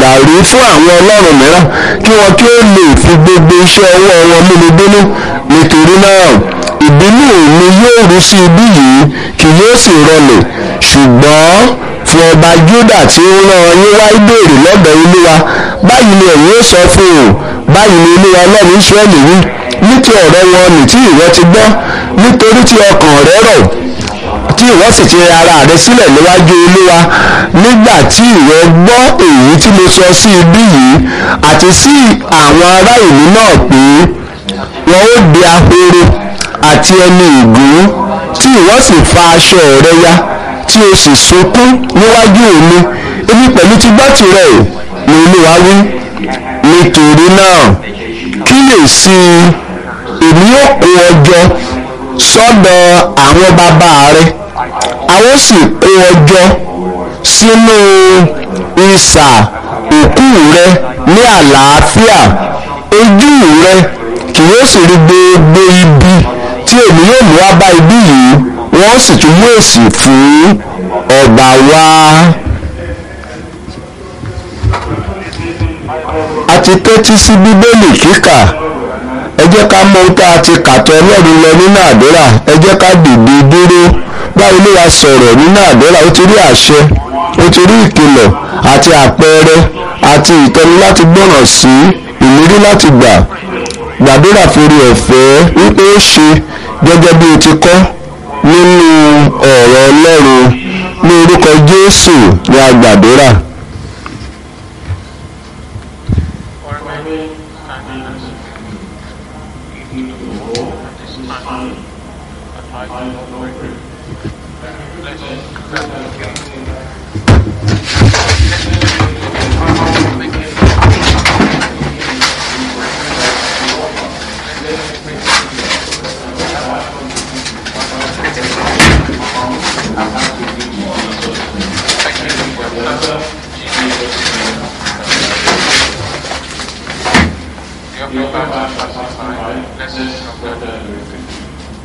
ìràrí fún àwọn ọlọ́run mìíràn kí wọn kí ó lè fi gbogbo iṣẹ́ ọwọ́ wọn múni bínú nítorí náà ìbínú mi yóò rú sí ibí yìí kì yóò sì rọlẹ̀ ṣùgbọ́n fún ọba Júdà tí ó rán yín wá ìbéèrè lọ́dọ̀ olúwa báyìí ni ẹ̀yin ó sọ fún un báyìí ni olúwa ọlọ́run Ísírẹ́lì wí ní ti ọ̀rọ̀ wọn nì tí ìwọ ti gbọ́ nítorí tí ọkàn rẹ rọ̀ tí ìwọ sì ti rẹ ara rẹ sílẹ̀ níwájú olúwa nígbà tí ìwọ gbọ́ èyí tí mo sọ sí ibí yìí àti sí àwọn ará ìlú náà pé wọn ó di ahoro àti ẹni ìgún tí ìwọ sì fa aṣọ rẹ ya tí o sì sunkún níwájú èmi èmi pẹ̀lú ti gbọ́ tirẹ̀ ni olúwa wí nítorí náà kíyèsí èmi yóò kó ọ jọ sọ́dọ̀ àwọn bàbá rẹ a ó sì kó ọ jọ sínú isà òkú rẹ ní àlàáfíà ojú rẹ kì yóò sì rí gbogbo ibi tí èmi yóò mú wá bá ibi yìí wọ́n sì tún mú èsì fún ọba wá. a ti tẹ́tí sí bíbélì kíkà ẹ jẹ́ ká mọ ohun tá a ti kàtọ́ ọlọ́run lọ nínú àdúrà ẹ jẹ́ ká dìde dúró báwo ló wá sọ̀rọ̀ nínú àdúrà ó ti rí àṣẹ ó ti rí ìkìlọ̀ àti àpẹẹrẹ àti ìtọ́ni láti gbọ́ràn sí ìlérí láti gbà gbàdúrà forí ọ̀fẹ́ wípé ó ṣe gẹ́gẹ́ bí o ti kọ́ nínú ọ̀rọ̀ ọlọ́run ní orúkọ jésù ní agbàdúrà. Your Father, blessed of God,